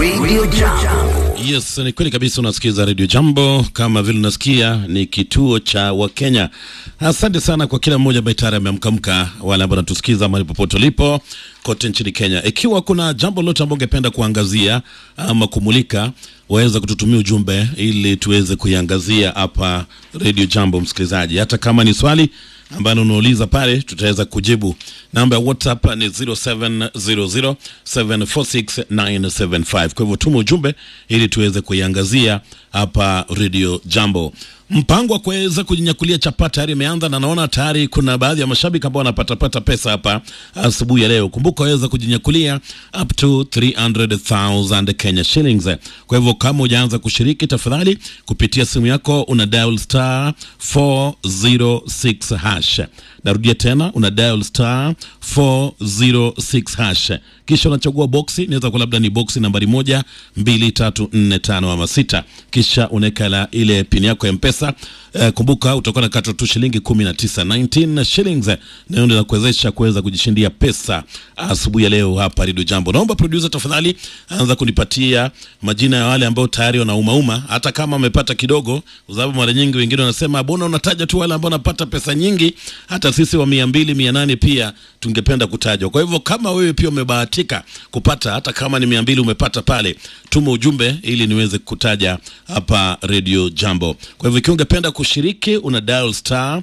Radio Jambo. Yes, ni kweli kabisa. Unasikiza Radio Jambo kama vile unasikia, ni kituo cha Wakenya. Asante sana kwa kila mmoja ambaye tayari ameamkamka, wale ambao natusikiza mahali popote ulipo kote nchini Kenya. Ikiwa kuna jambo lote ambao ungependa kuangazia ama kumulika, waweza kututumia ujumbe ili tuweze kuiangazia hapa Radio Jambo, msikilizaji. Hata kama ni swali ambalo unauliza pale, tutaweza kujibu. Namba ya WhatsApp ni 0700746975. Kwa hivyo tuma ujumbe ili tuweze kuiangazia hapa Radio Jambo. Mpango wa kuweza kujinyakulia chapa tayari imeanza, na naona tayari kuna baadhi ya mashabiki ambao wanapatapata pesa hapa asubuhi ya leo. Kumbuka waweza kujinyakulia up to 300,000 Kenya shillings. Kwa hivyo kama hujaanza kushiriki, tafadhali kupitia simu yako una dial star 406 hash. Narudia tena, una dial star 406 hash, kisha unachagua boksi, inaweza kuwa labda ni boksi nambari moja, mbili, tatu, nne, tano ama sita, kisha unaweka la ile pini yako ya mpesa. Eh, kumbuka utakuwa na kata tu shilingi 19 19 shillings, na hiyo ndio inakuwezesha kuweza kujishindia pesa asubuhi ya leo hapa Radio Jambo. Naomba producer, tafadhali anza kunipatia majina ya wale ambao tayari wanaumauma, hata kama wamepata kidogo, kwa sababu mara nyingi wengine wanasema bona unataja tu wale ambao wanapata pesa nyingi, hata sisi wa mia mbili mia nane pia tungependa kutajwa. Kwa hivyo kama wewe pia umebahatika kupata hata kama ni mia mbili umepata pale, tuma ujumbe ili niweze kutaja hapa Radio Jambo. Kwa hivyo ikiwa ungependa kushiriki, una dial star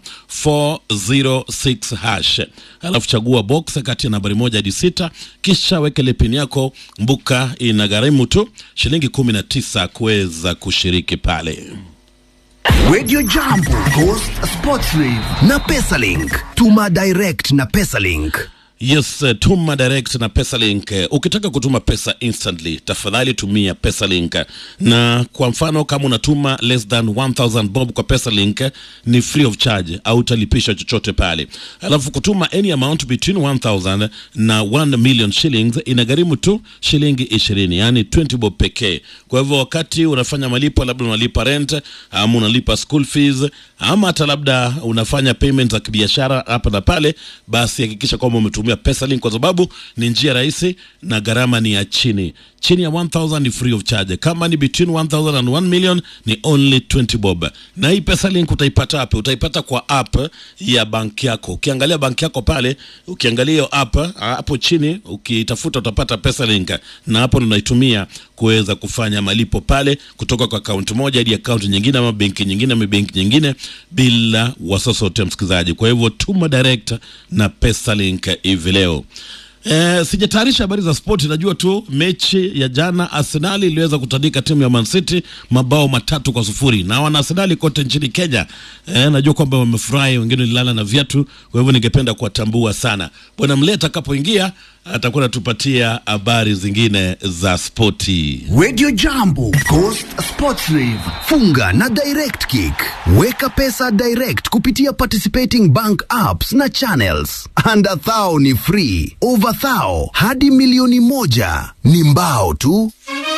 406 hash, alafu chagua box kati ya nambari moja hadi sita, kisha weke ile pin yako. Mbuka ina gharimu tu shilingi 19 kuweza kushiriki pale. Radio Jambo, Coast Sports Rave na Pesalink. Tuma direct na Pesalink. Yes, uh, tuma direct na Pesalink. Uh, ukitaka kutuma pesa instantly, tafadhali tumia Pesalink. Na kwa mfano kama unatuma less than 1000 bob kwa Pesalink ni free of charge au utalipishwa chochote pale. Alafu kutuma any amount between 1000 na 1 million shillings inagharimu tu shilingi 20, yani 20 bob pekee. Kwa hivyo wakati unafanya malipo, labda unalipa rent ama unalipa school fees ama hata labda unafanya payment za kibiashara hapa na pale, basi hakikisha kwamba umetumia Pesalink kwa sababu ni njia rahisi na gharama ni ya chini. Chini ya 1000 ni free of charge. Kama ni between 1000 and 1 million ni only 20 bob. Na hii Pesalink utaipata wapi? Utaipata kwa app ya banki yako. Ukiangalia banki yako pale, ukiangalia hiyo app hapo chini, ukitafuta utapata Pesalink, na hapo unaitumia kuweza kufanya malipo pale kutoka kwa akaunti moja hadi akaunti nyingine ama benki nyingine ama benki nyingine bila wasiwasi wote, msikilizaji. Kwa hivyo tuma direct na Pesalink hivi leo. Eh, sijatayarisha habari za spoti. Najua tu mechi ya jana Arsenali iliweza kutandika timu ya Man City mabao matatu kwa sufuri na wana Arsenali kote nchini Kenya. Eh, najua kwamba wamefurahi, wengine walilala na viatu. Kwa hivyo ningependa kuwatambua sana. Bwana Mleta atakapoingia atakuwa anatupatia habari zingine za spoti. Radio Jambo, Coast Sports Rave. Funga na Direct Kick. Weka pesa direct kupitia participating bank apps na channels. Under thou ni free. Over thou hadi milioni moja ni mbao tu.